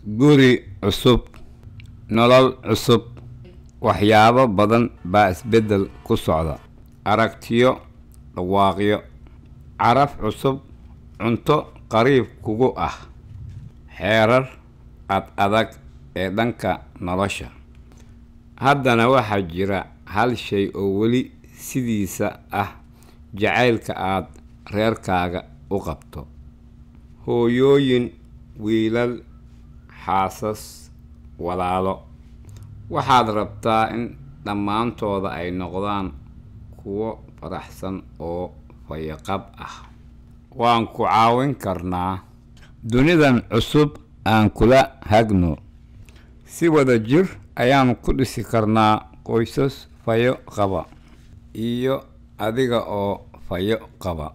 guri cusub nolol cusub waxyaabo badan baa isbeddel ku socda aragtiyo dhawaaqyo caraf cusub cunto qariib kugu ah xeerar ad adag ee dhanka nolosha haddana waxaa jira hal shay oo weli sidiisa ah jacaylka aad reerkaaga u qabto hooyooyin wiilal xaasas walaalo waxaad rabtaa in dhammaantooda ay noqdaan kuwo faraxsan oo fayaqab ah waan ku caawin karnaa dunidan cusub aan kula hagno si wada jir ayaan ku dhisi karnaa qoysas fayo qaba iyo adiga oo fayo qaba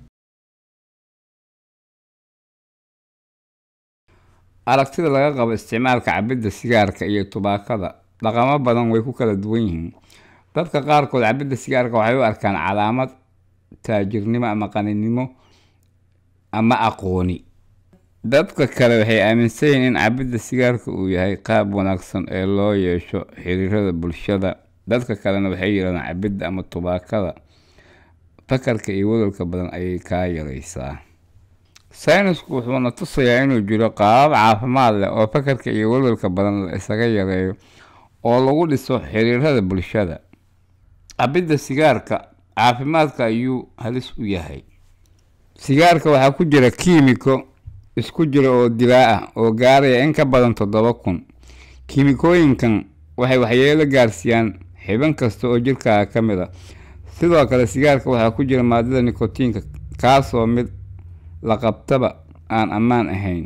aragtida laga qabo isticmaalka cabidda sigaarka iyo tubaakada dhaqamo badan way ku kala duwan yihiin dadka qaarkood cabidda sigaarka waxay u arkaan calaamad taajirnimo ama qaninimo ama aqooni dadka kale waxay aaminsan yihiin in cabidda sigaarka uu yahay qaab wanaagsan ee loo yeesho xiriirada bulshada dadka kalena waxay yidhahdaan cabidda ama tubaakada fakarka iyo wadalka badan ayay kaa yaraysaa saynisku wuxuuna tusayaa inuu jiro qaabab caafimaad leh oo fakarka iyo walwalka badan la isaga yareeyo oo lagu dhiso xiriirada bulshada cabidda sigaarka caafimaadka ayuu halis u yahay sigaarka waxaa ku jira kiimiko isku jira oo dilaa ah oo gaaraya in ka badan toddoba kun kiimikooyinkan waxay waxyeelo gaarsiiyaan xibin kasta oo jirkaaga ka mid a sidoo kale sigaarka waxaa ku jira maadada nikotiinka kaasoo mid la qabtaba aan ammaan ahayn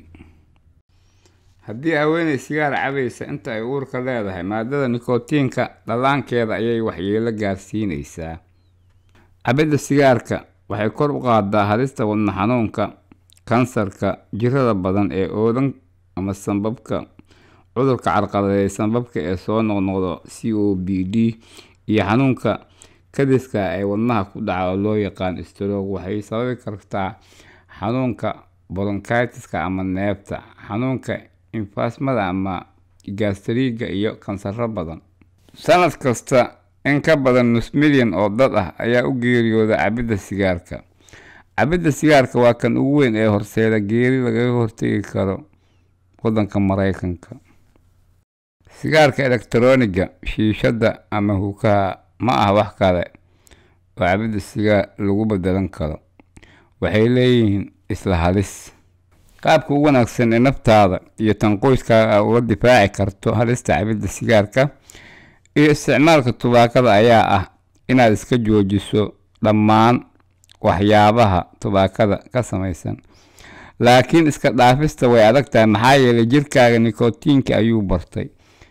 haddii haweeney sigaar cabaysa inta ay uurka leedahay maadada nikotiinka dhallaankeeda ayay waxyeelo gaarsiinaysaa cabidda sigaarka waxay kor u qaadaa halista wadna xanuunka kansarka jirada badan ee oodan ama sanbabka cudurka carqaladeey sanbabka ee soo noqnoqdo c o b d iyo xanuunka kadiska ee wadnaha ku dhaca oo loo yaqaan stroog waxay sababi kartaa xanuunka boronkitiska ama neefta xanuunka infasmada ama gastriga iyo kansaro badan sanad kasta in ka badan nus milyan oo dad ah ayaa u geeriyooda cabidda sigaarka cabidda sigaarka waa kan ugu weyn ee horseeda geeri lagaga hortegi karo waddanka maraykanka sigaarka elektroniga shiishadda ama hukaha ma ah wax kale oo cabidda sigaar lagu bedelan karo waxay leeyihiin isla halis qaabka ugu wanaagsan ee naftaada iyo tan qoyskaaga a uga difaaci karto halista cabidda sigaarka iyo isticmaalka tubaakada ayaa ah inaad iska joojiso dhammaan waxyaabaha tubaakada ka samaysan laakiin iska dhaafista way adag tahay maxaa yeelay jirkaaga nikotiinka ayuu bartay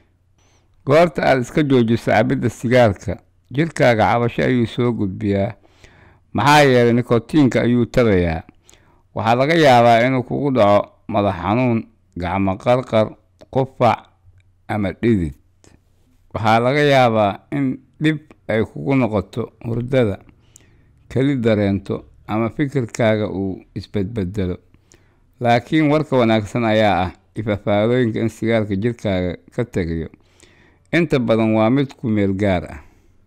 goorta aad iska joojiso cabidda sigaarka jirkaaga cabasho ayuu soo gudbiyaa maxaa yeelay nikotiinka ayuu tabayaa waxaa laga yaabaa inuu kugu dhaco madax xanuun gacmo qarqar qufac ama dhidid waxaa laga yaabaa in dhib ay kugu noqoto hurdada keli dareento ama fikirkaaga uu isbedbedelo laakiin warka wanaagsan ayaa ah ifafaalooyinka in sigaarka jirkaaga ka tegayo inta badan waa mid ku meel gaar ah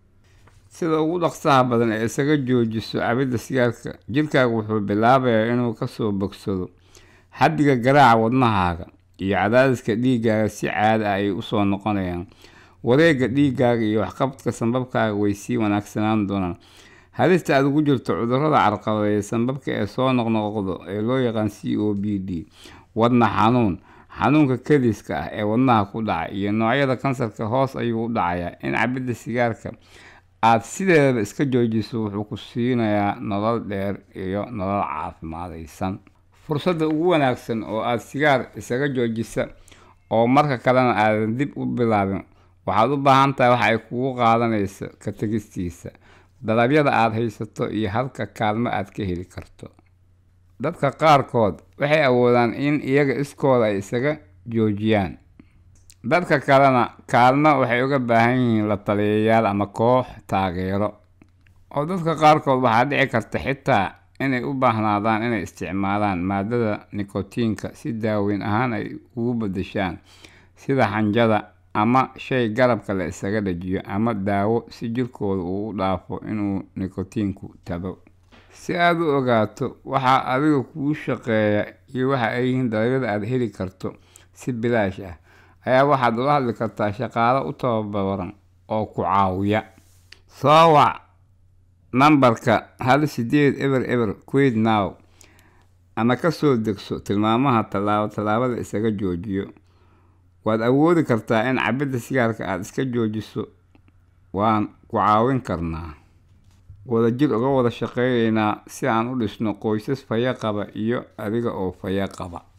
sida ugu dhaqsaha badan ee isaga joojiso cabidda sigaarka jirkaaga wuxuu bilaabayaa inuu kasoo bogsado xaddiga garaaca wadnahaaga iyo cadaadiska dhiiggaaga si caada ah ay usoo noqonayaan wareegga dhiiggaaga iyo waxqabadka sanbabkaaga way sii wanaagsanaan doonaan halista aad ugu jirto cudurrada carqaladeeya sanbabka ee soo noqnoqdo ee loo yaqaan c o b d wadna xanuun xanuunka kadiska ah ee wadnaha ku dhaca iyo noocyada kansarka hoos ayuu u dhacayaa in cabidda sigaarka aad sideedaba iska joojiso wuxuu ku siinayaa nolol dheer iyo nolol caafimaadaysan fursadda ugu wanaagsan oo aad sigaar isaga joojisa oo marka kalena aadan dib u bilaabin waxaad u baahan tahay waxa ay kugu qaadanayso ka tegistiisa dalabyada aad haysato iyo halka kaalmo aad ka heli karto dadka qaarkood waxay awoodaan in iyaga iskooda ay isaga joojiyaan dadka kalena kaalmo waxay uga baahan yihiin la taliyayaal ama koox taageero oo dadka qaarkood waxaa dhici karta xitaa inay u baahnaadaan inay isticmaalaan maadada nikotiinka si daaweyn ahaan ay ugu beddeshaan sida xanjada ama shay garabka la isaga dhajiyo ama daawo si jirkooda uu u dhaafo inuu nikotiinku tago si aada u ogaato waxaa adiga kuu shaqeeya iyo waxa ay yihiin dalabyada aada heli karto si bilaash ah ayaa waxaad ula hadli kartaa shaqaalo u tababaran oo ku caawiya soo wac nambarka hal sideed eber eber quid now ama kasoo degso tilmaamaha tallaabo tallaabada isaga joojiyo waad awoodi kartaa in cabidda sigaarka aada iska joojiso waan ku caawin karnaa wadajir uga wada shaqeyneynaa si aan u dhisno qoysas faya qaba iyo adiga oo faya qaba